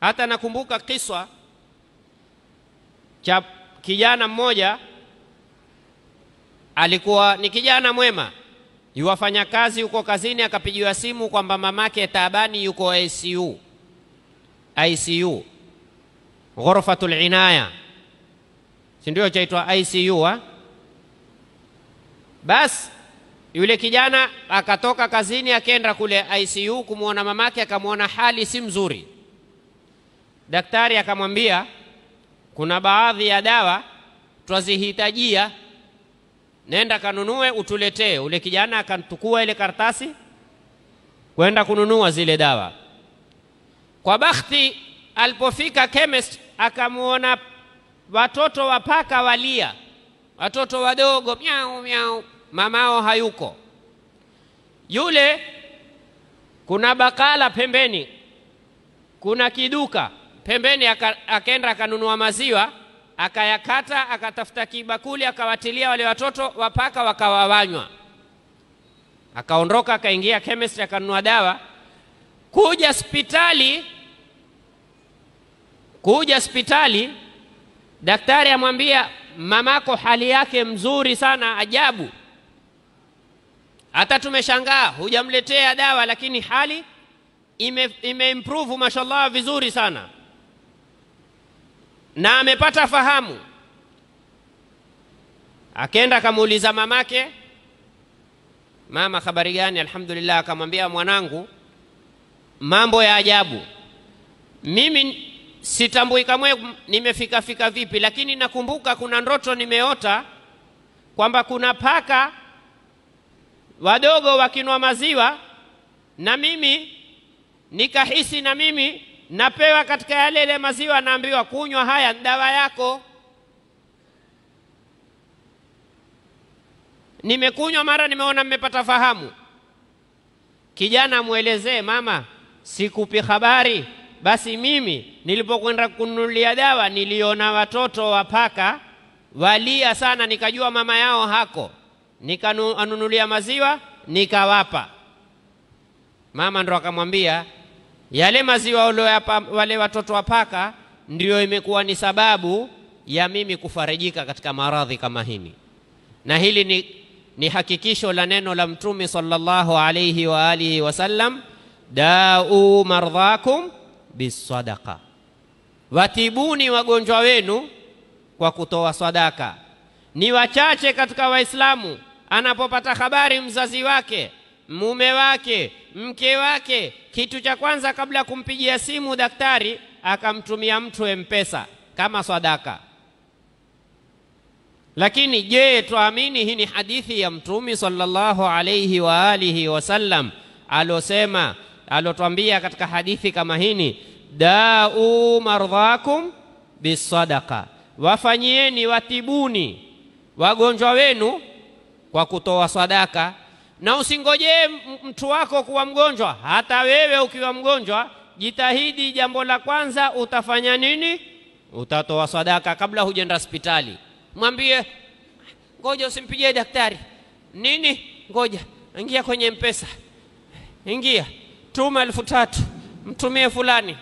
Hata nakumbuka kiswa cha kijana mmoja, alikuwa ni kijana mwema, yuwafanya kazi huko kazini, akapigiwa simu kwamba mamake taabani, yuko ICU, ICU ghurfatul inaya, si ndio chaitwa ICU ha? Basi yule kijana akatoka kazini akaenda kule ICU kumwona mamake, akamwona hali si mzuri. Daktari akamwambia kuna baadhi ya dawa twazihitajia, nenda kanunue utuletee. Ule kijana akantukua ile karatasi kwenda kununua zile dawa. Kwa bakhti, alipofika chemist akamwona watoto wa paka walia, watoto wadogo miau miau, mamao hayuko. Yule kuna bakala pembeni, kuna kiduka pembeni, akaenda akanunua maziwa, akayakata, akatafuta kibakuli, akawatilia wale watoto wa paka, wakawawanywa. Akaondoka akaingia chemistry, akanunua dawa. Kuja hospitali, kuja hospitali, daktari amwambia mamako hali yake mzuri sana, ajabu. Hata tumeshangaa hujamletea dawa, lakini hali ime, ime improve mashallah vizuri sana, na amepata fahamu. Akenda akamuuliza mamake, mama, habari gani? Alhamdulillah. Akamwambia, mwanangu, mambo ya ajabu, mimi sitambui kamwe nimefika fika vipi, lakini nakumbuka kuna ndoto nimeota kwamba kuna paka wadogo wakinwa maziwa na mimi nikahisi na mimi napewa katika yale ile maziwa, naambiwa kunywa haya dawa yako. Nimekunywa mara, nimeona mmepata fahamu. Kijana amwelezee mama, sikupi habari. Basi mimi nilipokwenda kununulia dawa niliona watoto wa paka walia sana, nikajua mama yao hako, nikanunulia maziwa nikawapa. Mama ndo akamwambia yale maziwa ulioyapa wale watoto wa paka ndio imekuwa ni sababu ya mimi kufarijika katika maradhi kama hili, na hili ni, ni hakikisho la neno la Mtume sallallahu alayhi wa alihi wasallam, dau mardhakum bisadaqa, watibuni wagonjwa wenu kwa kutoa sadaka. Ni wachache katika Waislamu anapopata habari mzazi wake, mume wake, mke wake, kitu cha kwanza kabla ya kumpigia simu daktari akamtumia mtu M-Pesa kama sadaka. Lakini je, twaamini hii ni hadithi ya Mtume sallallahu alayhi wa alihi wasallam alosema alotwambia katika hadithi kama hini, dau mardhakum bisadaqa, wafanyieni watibuni wagonjwa wenu kwa kutoa sadaka. Na usingojee mtu wako kuwa mgonjwa, hata wewe ukiwa mgonjwa, jitahidi. Jambo la kwanza utafanya nini? Utatoa sadaka kabla hujaenda hospitali. Mwambie ngoja, usimpigie daktari nini, ngoja ingia kwenye mpesa, ingia tuma elfu tatu mtumie fulani,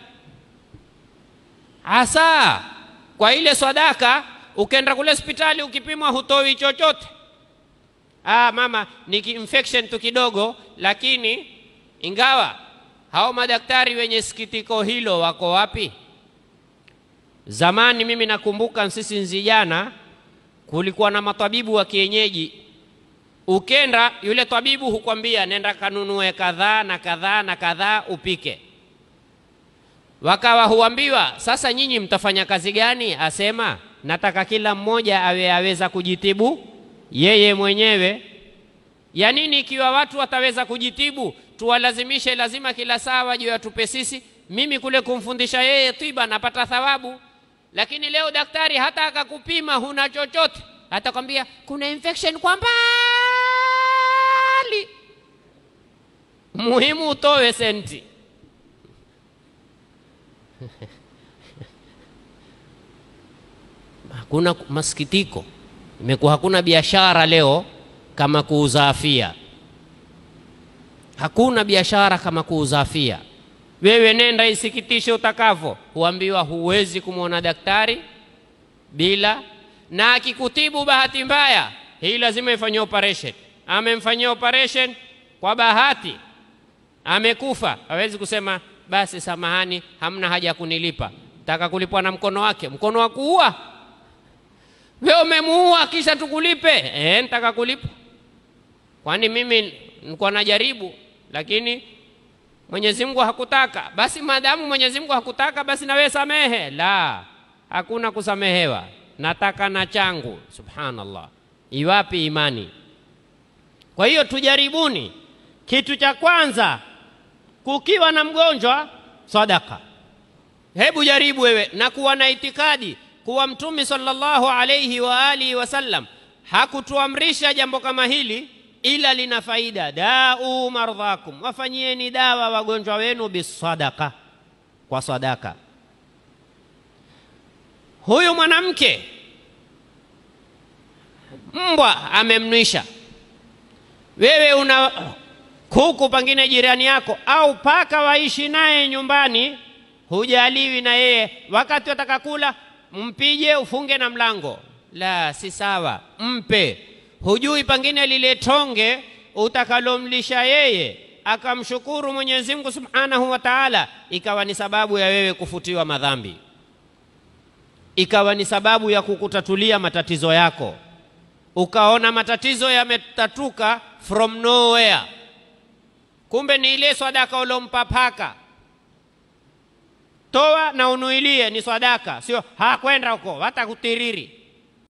hasa kwa ile sadaka. Ukenda kule hospitali ukipimwa, hutoi chochote. Ah, mama ni infection tu kidogo, lakini ingawa hao madaktari wenye sikitiko hilo wako wapi? Zamani mimi nakumbuka sisi nzijana, kulikuwa na matabibu wa kienyeji. Ukenda yule tabibu hukwambia nenda kanunue kadhaa na kadhaa na kadhaa upike. Wakawa huambiwa sasa, nyinyi mtafanya kazi gani? Asema nataka kila mmoja awe aweza kujitibu yeye mwenyewe. Ya nini ikiwa watu wataweza kujitibu, tuwalazimishe lazima kila saa waje watupe sisi? Mimi kule kumfundisha yeye tiba napata thawabu, lakini leo daktari hata akakupima huna chochote, atakwambia kuna infection kwa mbali, muhimu utowe senti. Hakuna masikitiko, imekuwa hakuna biashara leo kama kuuza afia. Hakuna biashara kama kuuza afia. wewe nenda isikitishe utakavyo, huambiwa huwezi kumwona daktari bila, na akikutibu bahati mbaya, hii lazima ifanyie operation. Amemfanyia operation kwa bahati, amekufa, hawezi kusema basi samahani, hamna haja ya kunilipa, taka kulipwa na mkono wake. Mkono wa kuua wewe umemuua, kisha tukulipe? Eh, nitaka kulipa. Kwani mimi nilikuwa najaribu, lakini Mwenyezi Mungu hakutaka. Basi maadamu Mwenyezi Mungu hakutaka, basi na wewe samehe. La, hakuna kusamehewa, nataka na changu. Subhanallah, iwapi imani? Kwa hiyo tujaribuni. Kitu cha kwanza, kukiwa na mgonjwa, sadaka. Hebu jaribu wewe na kuwa na itikadi kuwa Mtume sallallahu alayhi wa alihi wasallam hakutuamrisha jambo kama hili ila lina faida. Dau mardhakum, wafanyieni dawa wagonjwa wenu bisadaka, kwa sadaka. Huyu mwanamke mbwa amemnwisha, wewe una kuku pengine jirani yako au paka waishi naye nyumbani, hujaliwi na yeye, wakati wataka kula mpije, ufunge na mlango. La, si sawa, mpe hujui pengine lile tonge utakalomlisha yeye akamshukuru Mwenyezi Mungu Subhanahu wa Ta'ala, ikawa ni sababu ya wewe kufutiwa madhambi, ikawa ni sababu ya kukutatulia matatizo yako, ukaona matatizo yametatuka from nowhere, kumbe ni ile sadaka ulompa paka. Toa na unuilie, ni sadaka, sio hakwenda huko hata kutiriri